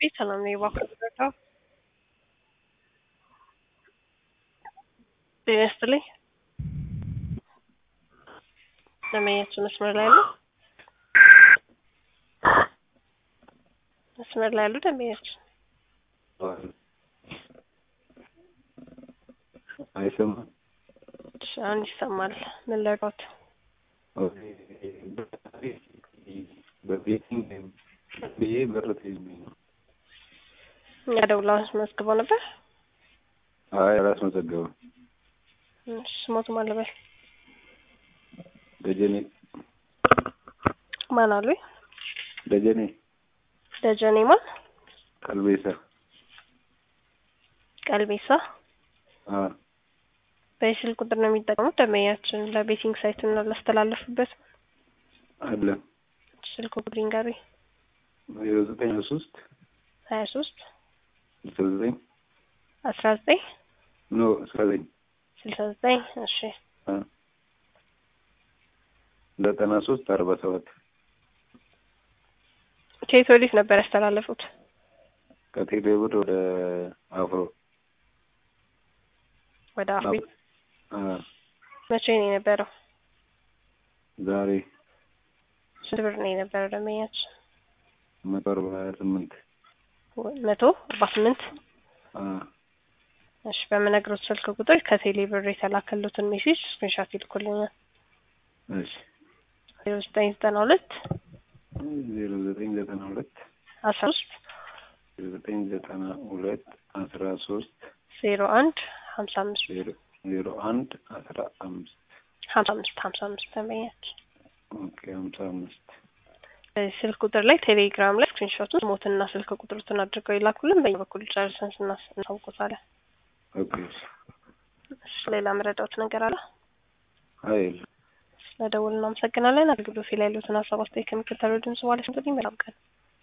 ሰላም ነው የባንክ ደረጃ ጤና ይስጥልኝ። ደንበኛችን መስመር ላይ አሉ? መስመር ላይ አሉ ደንበኛችን? አይሰማም። እሺ፣ አሁን ይሰማል። ምን ልርዳዎት? በቤቲንግ ብዬ በር ተይዞብኝ ነው። እኛ ደውለው አስመዝግበው ነበር። አይ አላስመዘገበም። እሺ፣ ስሞቱ ማን ልበል? ደጀኔ ማን አሉኝ? ደጀኔ ደጀኔ ማን? ቀልቤሳ ቀልቤሳ። አ በስልክ ቁጥር ነው የሚጠቀሙት ደንበኛችን ለቤቲንግ ሳይት እና ላስተላለፉበት አለ ስልክ ቁጥር ይንገሩኝ። ዜሮ ዘጠኝ ሶስት ሀያ ሶስት ስልሳ ዘጠኝ አስራ ዘጠኝ ኖ አስራ ዘጠኝ ስልሳ ዘጠኝ እሺ አ ዘጠና ሶስት አርባ ሰባት ከየት ወዴት ነበር ያስተላለፉት? ከቴሌ ብር ወደ አፍሮ ወደ አፍሪ አ መቼ ነው የነበረው? ዛሬ ስንት ብር ነው የነበረው ደንበኛችን? መቶ አርባ ስምንት መቶ አርባ ስምንት አ እሺ በምነግሮት ስልክ ቁጥር ከቴሌ ብር የተላከሉትን ሜሴጅ ስክሪንሻት ይልኩልኛል። እሺ ዜሮ ዘጠኝ ዘጠና ሁለት ዜሮ ዘጠኝ ዘጠና ሁለት አስራ ሶስት ዜሮ ዘጠኝ ዘጠና ሁለት አስራ ሶስት ዜሮ አንድ ሀምሳ አምስት ዜሮ ዜሮ አንድ አስራ አምስት ሀምሳ አምስት ሀምሳ አምስት ደንበኛችን ኦኬ ሀምሳ አምስት በዚህ ስልክ ቁጥር ላይ ቴሌግራም ላይ ስክሪንሾቱን ሞትና ስልክ ቁጥሩትን አድርገው ይላኩልን። በኛ በኩል ጨርሰን ስናስ እናሳውቆታለን። ኦኬ እሺ ሌላ መረዳት ነገር አለ? ሀይል ስለደውል እናመሰግናለን። አገልግሎት ላይ ያሉትን ሀሳብ አስተያየት ከሚከተለው ድምጽ ማለት እንግዲህ መልካም ቀን